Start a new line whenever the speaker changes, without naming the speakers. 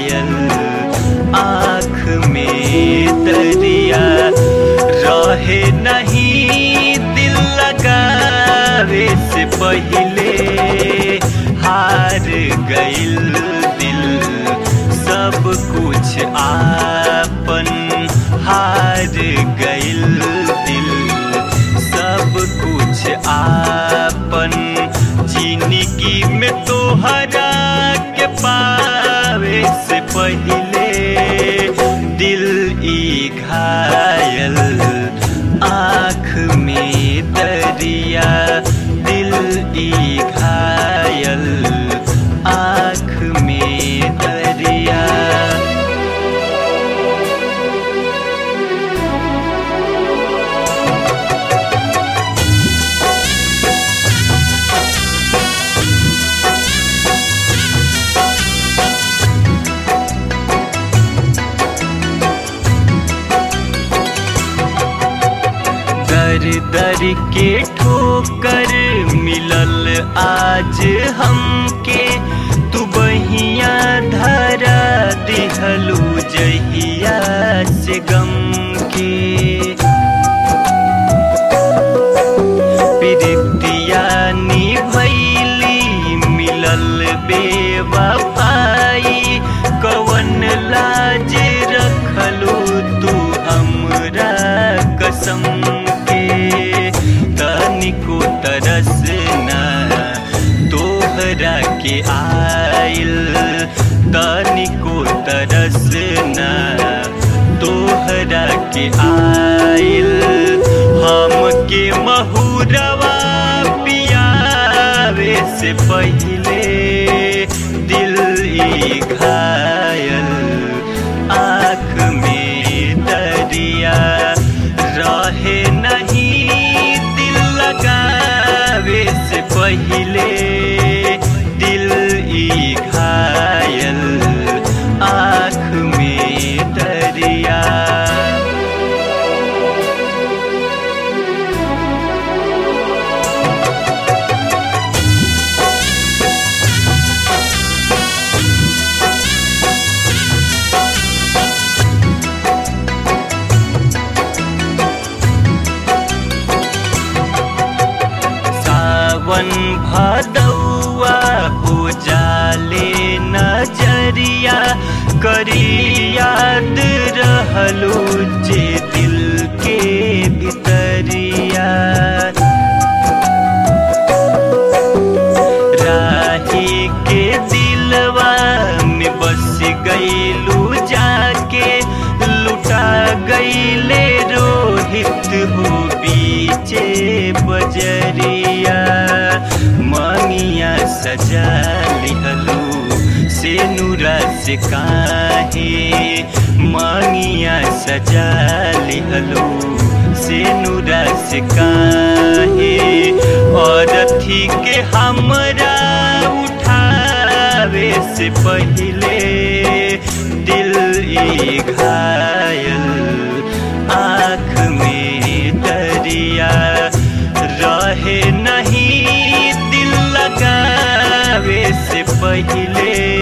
घायल आँख में दरिया रहे नहीं दिल लगावे से पहले हार गइल दिल सब कुछ आपन हार गइल दिल सब कुछ आपन जिंदगी में तोहरा के पावे से पहले दिल ई घायल आँख में दरिया दिल ई घायल आँख में दरिया दर दर के ठोकर मिलल आज हमके तू बहिया धरा दिहलू जहिया से गम के प्रीतिया निभैली मिलल बेवफाई कवन लाज रखलू तू हमरा कसम के तनिको तरस ना तोहरा के आइल तनिको तरस ना तोहरा के आइल हमके महुरवा पियावे से पहले दिल ई घायल आँख में दरिया रहे नहीं दिल लगावे से पहले दिल ई घायल आँख में दरिया सावन भदौआ हो जाले नजरिया करी याद रहलो जे दिल के भितरिया राही के दिलवा में बस गईलू जाके लुटा गईले रोहित हो बीचे बजरिया मांगिया सजा लिहलू से नूरा से काहे मांगिया सजा लिहलू से नूरा से काहे और थी के हमरा उठावे से पहले दिल ई घायल आँख में दरिया रहे नहीं दिल लगावे से पहले